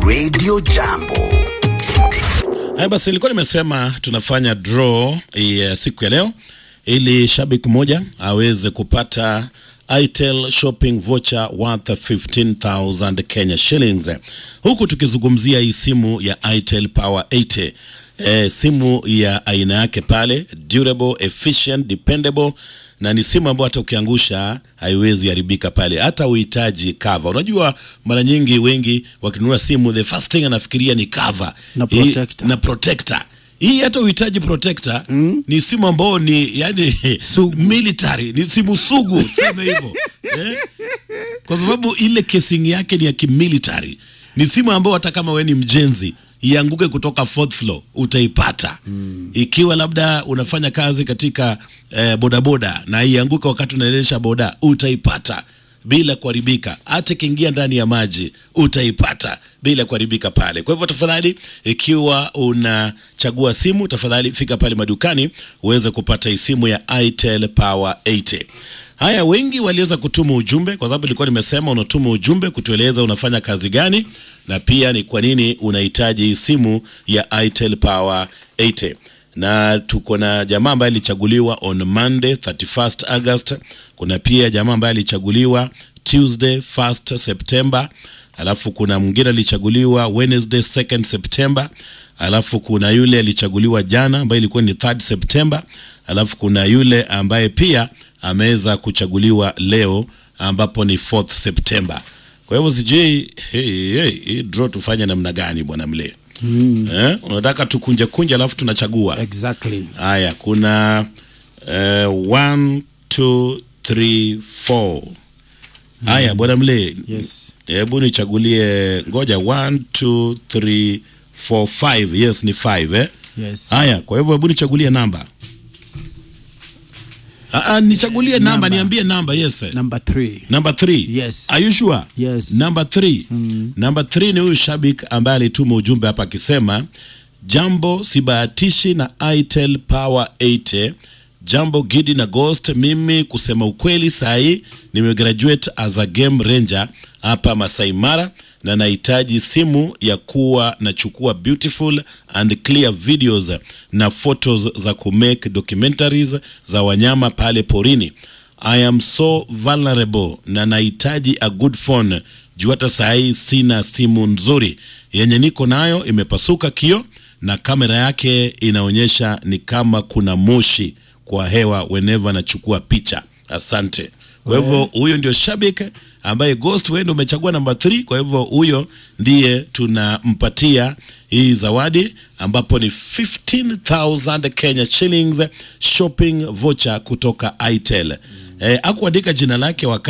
Radio Jambo. Haya basi, nilikuwa nimesema tunafanya draw ya siku ya leo ili shabiki mmoja aweze kupata Itel shopping voucher worth 15000 Kenya shillings, huku tukizungumzia hii simu ya Itel Power 80 e, simu ya aina yake pale, durable, efficient, dependable na ni simu ambayo hata ukiangusha haiwezi haribika pale, hata uhitaji cover. Unajua, mara nyingi wengi wakinunua simu the first thing anafikiria ni cover Na Hii- protector. na protector hii hata uhitaji protector ni simu ambayo ni yani Sugu. military ni simu sugu sema hivyo eh? kwa sababu ile casing yake ni ya kimilitary ni simu ambayo hata kama we ni mjenzi ianguke kutoka fourth floor utaipata ikiwa labda unafanya kazi katika eh, bodaboda na ianguke wakati unaendesha boda utaipata bila kuharibika. Hata ikiingia ndani ya maji utaipata bila kuharibika pale. Kwa hivyo tafadhali, ikiwa unachagua simu, tafadhali fika pale madukani uweze kupata hii simu ya Itel Power 80. Haya, wengi waliweza kutuma ujumbe, kwa sababu nilikuwa nimesema unatuma ujumbe kutueleza unafanya kazi gani na pia ni kwa nini unahitaji hii simu ya Itel Power 80 na tuko na jamaa ambaye alichaguliwa on Monday 31st August. Kuna pia jamaa ambaye alichaguliwa Tuesday 1st September, alafu kuna mwingine alichaguliwa Wednesday 2nd September, alafu kuna yule alichaguliwa jana ambaye ilikuwa ni 3rd September, alafu kuna yule ambaye pia ameweza kuchaguliwa leo ambapo ni 4th September. Kwa hivyo sijui hey, hey, hii draw tufanye namna gani bwana mle eh? Unataka tukunje kunje alafu tunachagua Exactly. haya. Kuna eh, one, two, three, four. Haya bwana mle, Yes. hebu nichagulie, ngoja one, two, three, four, five. Yes, ni five eh? Yes. Haya, kwa hivyo hebu nichagulie namba. Ah, ah, nichagulie namba, Namba. niambie namba. Yes. eh. Number three. Number three. Yes. Are you sure? Yes. Number three. Number three ni huyu shabik ambaye alituma ujumbe hapa akisema jambo, sibahatishi na Itel Power 80. Jambo Gidi na Ghost, mimi kusema ukweli sahi nimegraduate as a game ranger hapa Masai Mara na nahitaji simu ya kuwa nachukua beautiful and clear videos na photos za kumake documentaries za wanyama pale porini. I am so vulnerable na nahitaji a good phone juu hata saa hii sina simu nzuri yenye niko nayo imepasuka kio na kamera yake inaonyesha ni kama kuna moshi kwa hewa whenever nachukua picha. Asante. Kwa hivyo huyo ndio shabiki ambaye Ghost wewe ndio umechagua namba 3. Kwa hivyo huyo ndiye tunampatia hii zawadi ambapo ni 15000 Kenya shillings shopping voucher kutoka Itel. Eh, akuandika jina lake wakati